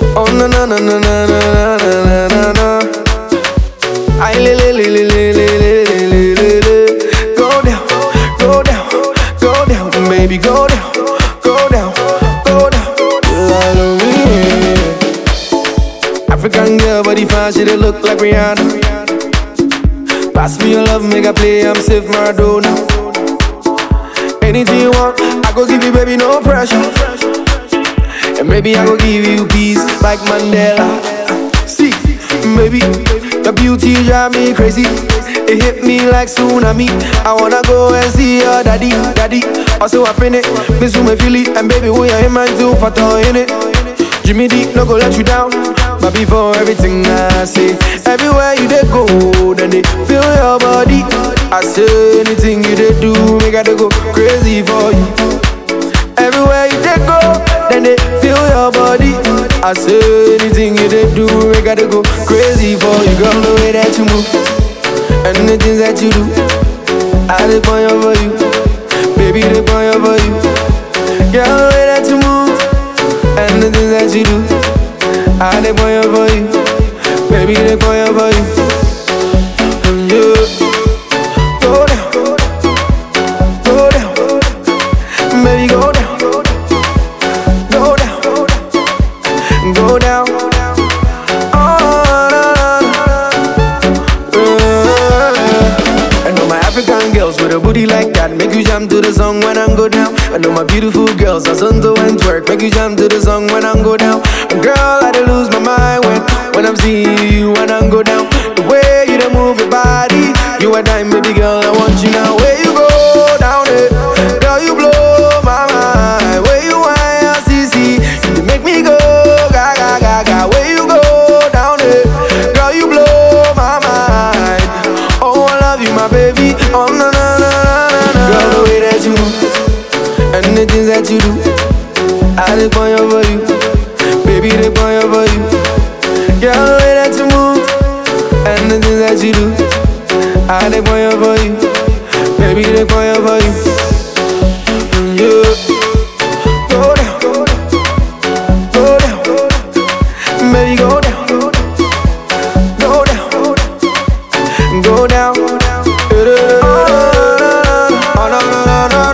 Oh na na na na na na na na na na. Ay le le le le le le le le le le. Go down, go down, go down, baby, go down, go down, go down. Follow me. African girl, body fine, she dey look like Rihanna. Pass me your love, make I play, I'm safe Maradona. Anything you want, I go give you, baby, no pressure. And maybe I go give you peace like Mandela. See, maybe your beauty drive me crazy. It hit me like tsunami. I wanna go and see your daddy, daddy. Also up in it, miss you, my Philly, and baby, we are in mind too, fat in it. Jimmy D, no go let you down. But before everything I say, everywhere you dey go, then they feel your body. I say anything you dey do, make I dey go crazy for you. Everywhere you dey go, then they feel your body. I say anything you dey do, make I dey go crazy for you. Girl, the way that you move, and the things that you do, I dey point for you, baby, dey point for you. Girl, the way that you move, and the things that you do, I dey point for you, baby, dey point for you. And you go down, go down, baby, go down, go down, go down. I know my African girls with a booty like that make you jam to the song when I go down. I know my beautiful girls are to and twerk make you jam to the song when I go down. Girl, I dey lose my mind when when I'm seeing you when I go down. The way you dey move your body, you a dime, baby girl. I want you now. Where you go down it, girl, you blow my mind. Where you want, CC, you make me go gaga gaga. Where you go down it, girl, you blow my mind. Oh, I love you, my baby. Oh, na na na na na. Girl, the way that you move and the things that you do, I dey point for you, baby, dey point for you. Girl, the way that you move and the things that you do, I dey point for you, baby, dey point for you. Mm, Yeah. Go down, go down, baby, go down, go down, go down. Oh, no, no, no, no,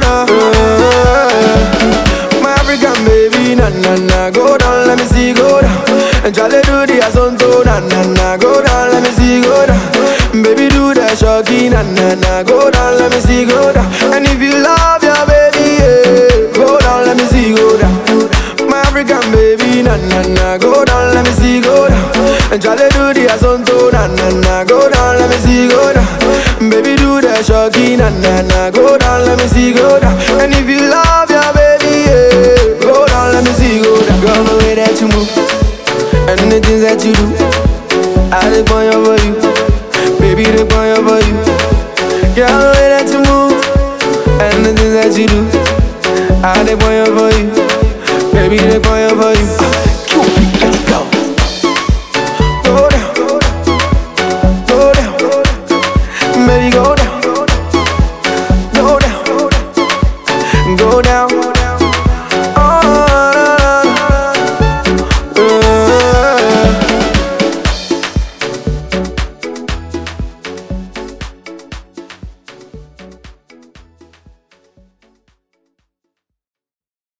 no. My African baby, na na na, go down, let me see, go down. And Charlie do the asonto, na na na, go down, let me see, go down. Baby do the shocky, na na na, go down, let me see, go down. And if you love your baby, yeah, go down, let me see, go down. My African baby, na na na, go down, let me see, go down. And Charlie do the asonto, na na na, go down, let me see, go down. Baby do the shocky, na na na, go down, let me see, go down. And if you love your baby, yeah, go down, let me see, go down. Girl, the way that you move and the things that you do, I dey point for you,